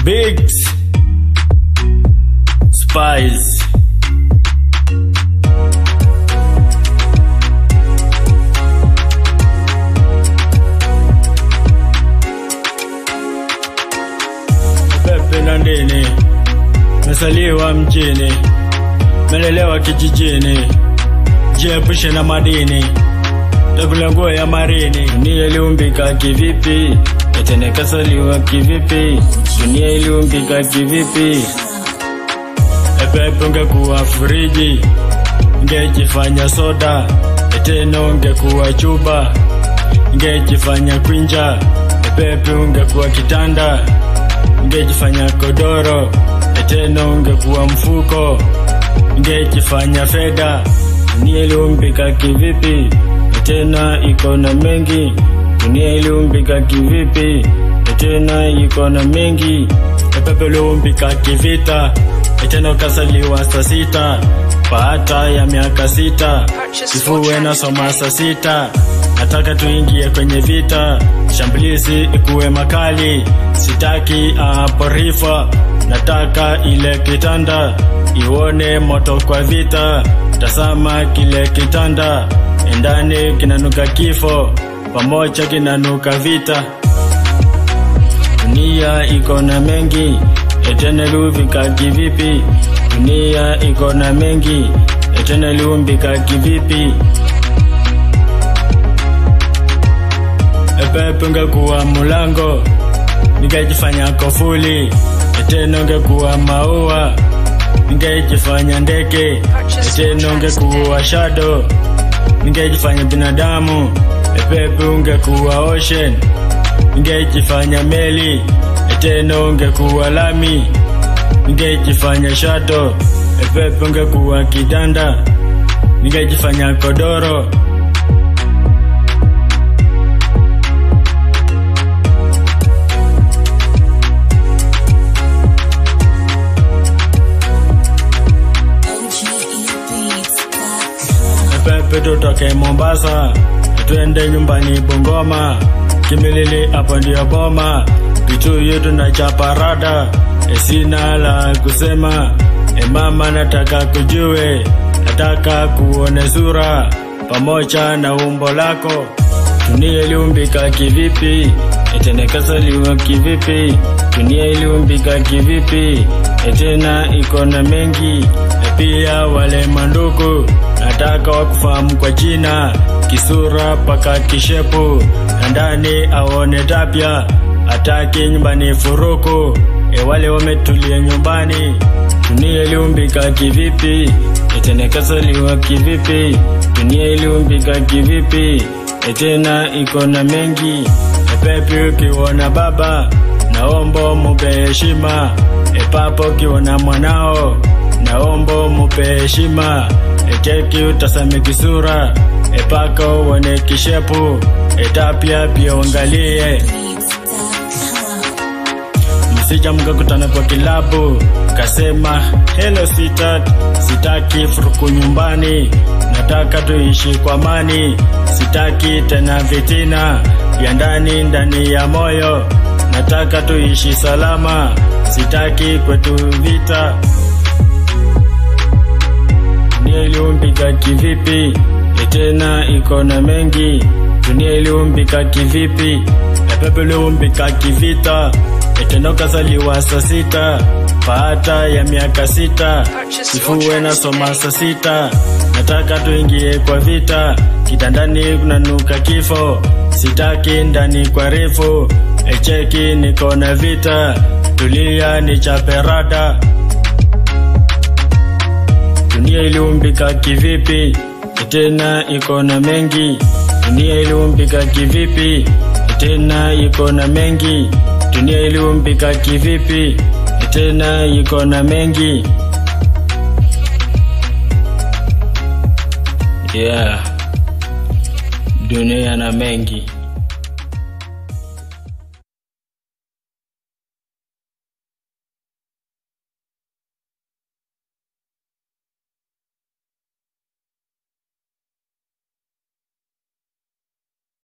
Bigs Spies Pepe na ndini Mesaliwa mjini Melelewa kijijini Jiepushe na madini Takula nguo ya marini Dunia iliumbika kivipi Etene kasaliwa kivipi Dunia iliumbika kivipi Epepe ungekuwa friji Ngejifanya soda Etene ungekuwa chuba Ngejifanya kwinja Epepe ungekuwa kitanda Ngejifanya kodoro Etene ungekuwa mfuko Ngejifanya fedha Dunia iliumbika kivipi tena iko na mengi dunia iliumbika kivipi tena iko na mengi epepe iliumbika kivita tena ukasaliwa saa sita baada ya miaka sita kifuwe nasoma saa sita nataka tuingie kwenye vita shambulizi ikuwe makali sitaki aporifa nataka ile kitanda ione moto kwa vita tasama kile kitanda endani kinanuka kifo pamoja kinanuka vita dunia iko na mengi eteneluvika kivipi dunia iko na mengi eteneliumbika kivipi epepe ungekuwa mulango nikajifanya kofuli etene ungekuwa maua ningejifanya ndeke etene ungekuwa shado ningejifanya binadamu epepe ungekuwa ocean ningejifanya meli eteno ungekuwa lami ningejifanya shato epepe ungekuwa kidanda ningejifanya kodoro pepe tutoke Mombasa, twende nyumbani Bungoma, Kimilili hapo ndio boma, Kituyu tunachapa rada, esina la kusema, e mama nataka kujue, nataka kuone sura pamoja na umbo lako, dunia iliumbika kivipi, etenekasaliwa kivipi, dunia iliumbika kivipi, etena iko na mengi, na pia wale mandugu nataka wakufahamu kwa jina, kisura paka kishepu, na ndani aone tapya, ataki nyumbani furuku, e wale wametulia nyumbani, dunia iliumbika kivipi, etenekasaliwa kivipi, dunia iliumbika kivipi, etena iko na mengi, epepi ukiona baba, naomba mupe heshima, epapo ukiona mwanao, naomba mupe heshima echeki utasame kisura epaka uone kishepu etapya pia uangalie msija mkakutana kwa kilabu kasema hello sitat sitaki furuku nyumbani nataka tuishi kwa amani sitaki tena vitina ya ndani ndani ya moyo nataka tuishi salama sitaki kwetu vita dunia iliumbika kivipi tena iko na mengi dunia iliumbika kivipi epepe iliumbika kivita etenokazaliwa saa sita baada ya miaka sita kifuwe nasoma saa sita nataka tuingie kwa vita kitandani kunanuka kifo sitaki ndani kwa refu echeki niko na vita tulia ni chaperada dunia iliumbika kivipi tena iko na mengi dunia iliumbika kivipi tena iko na mengi dunia iliumbika kivipi tena iko na mengi yeah dunia na mengi